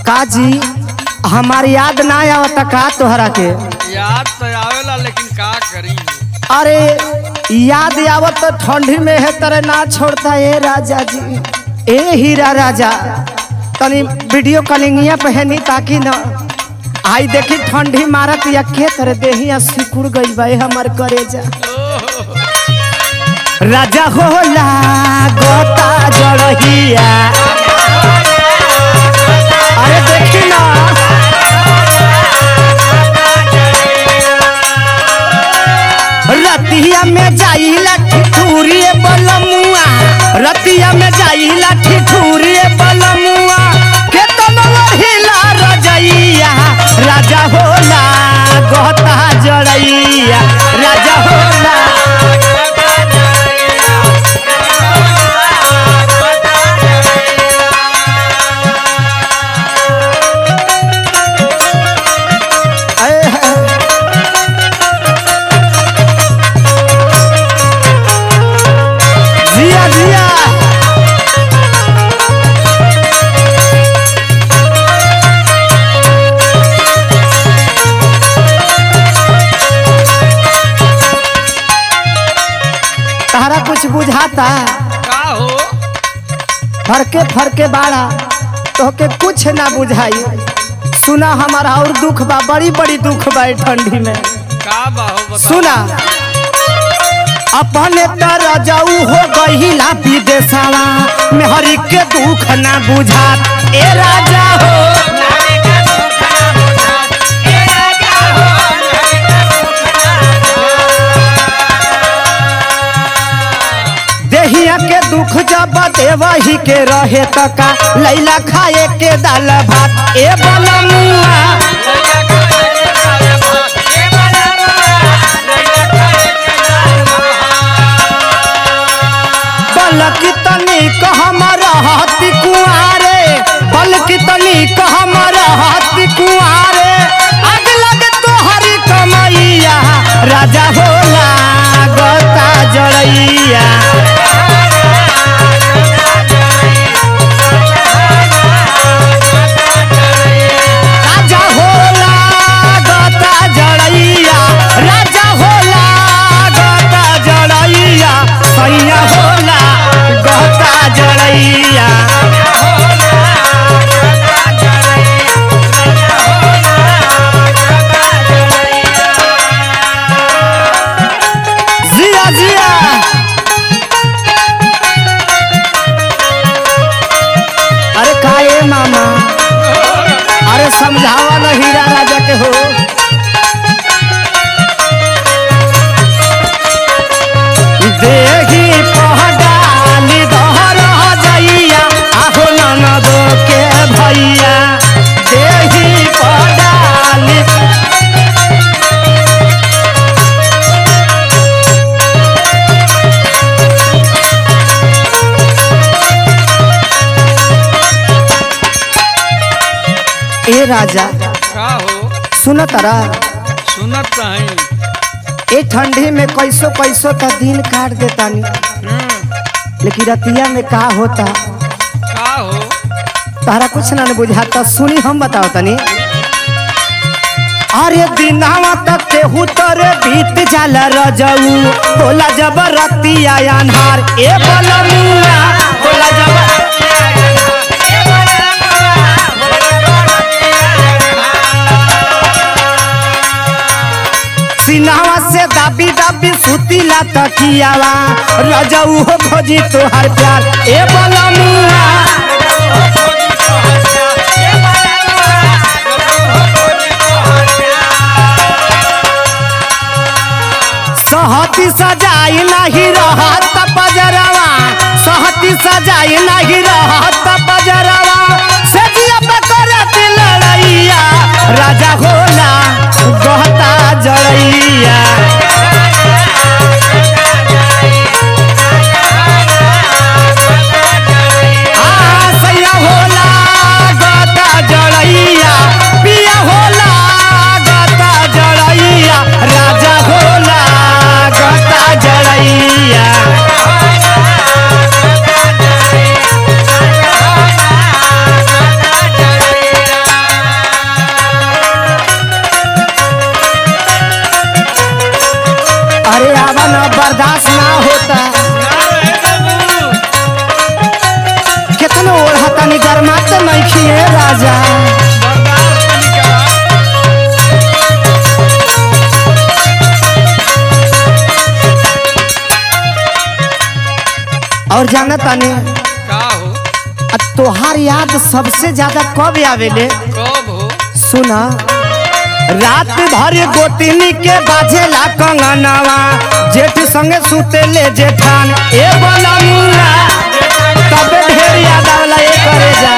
काजी हमार याद ना आवत का तोहरा के याद तो आवेला लेकिन का करी अरे याद आवत तो ठंडी में है तरह ना छोड़ता ए राजा जी ए हीरा राजा तनी वीडियो कॉलिंगिया पहनी ताकि न आई देखी ठंडी मारत या के तरह देहिया सिकुड़ गई बा ए हमर करेजा राजा होला गोता जड़हिया अरे देखी ना रतिया में जाइला ठिठुरिए बलमुआ रतिया में जाइला ठिठुरिए बलमुआ के तनवा हिला रजैया राजा होला गहता जड़ैया राजा होला ऐ है। जिया जिया तारा कुछ बुझाता का हो फरके फरके बाड़ा तोहके कुछ ना बुझाई सुना हमारा और दुख बा बड़ी बड़ी दुख बा ए ठंडी में का बा हो बता सुना अपने तर जाऊ हो गहिला विदेशवा मेहरी के दुख ना बुझा ए राजा हो देहिया के दुख जब देवही के रहे तका लैला खाए के दाल भात ए बलमुआ बलकी तनी कहम रहती कुआरे बलकी तनी कहम रहती कुआरे आग लगे तोहरी कमैया राजा होला गता जड़ैया राजा होला गता जड़ैया राजा होला गता जड़ैया सैया होला गता जड़ैया जिया जिया अरे काहे मामा अरे समझावा न हीरा राजा के हो देही पहडाली दहर जइया आहो ननद के भैया देही पहडाली ए राजा का हो सुन तारा सुनत नहीं ए ठंडी में कैसो कैसो त दिन काट देतानी लेकिन रतिया में का होता का हो तारा कुछ ना न बुझाता सुनी हम बताओ तनी अरे दिनावा तक केहू तरे बीत जाला रजऊ होला जब रतिया अनहार ए बलमुआ होला जब सिनावा से दाबी दाबी सुतीला तकियावा रजऊ हो खोजी तोहार प्यार ए बलमुआ सहती सजाई नहीं रहत बजरवा सहती सजाई नहीं रहत बजरवा सजिया बकरत लड़ैया राजा होला गहता जड़ैया आ, सैया होला गहता जड़ैया पिया होला गहता जड़ैया राजा होला गहता जड़ैया और जाना तानी का हो आ तोहार याद सबसे ज्यादा कब आवेले कब हो सुना रात भर गोतिनी के बाजेला कंगनवा जेठ संगे सुतेले जेठान ए बोला मुन्ना तबे ढेर याद आवला ए करे जा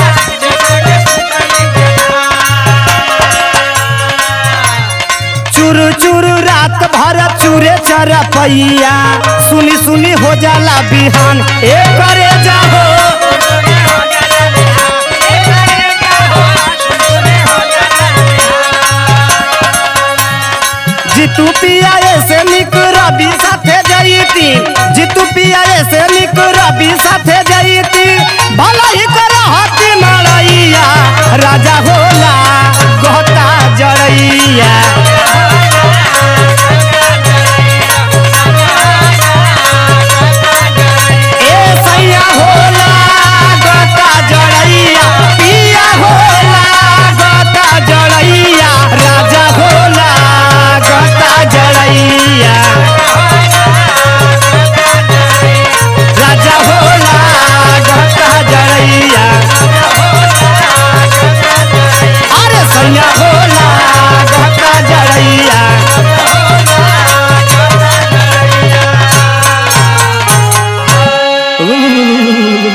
चुरु चुरु रात भर चूरे चरपैया सुनी सुनी हो जाला बिहान ए करे जा हो जितू पिया से निक रवि साथे जईती जितू पिया से निक रवि साथे जईती भला ही कर हाथी मड़ैया राजा होला गहता जड़ैया ए सैया होला गहता जड़ैया पिया होला गहता जड़ैया राजा होला गहता जड़ैया राजा होला गहता जड़ैया अरे सैया होला गहता जड़ैया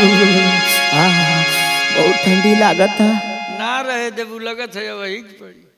आह, बहुत ठंडी लागत है ना रहे जब लगत है वही पड़ी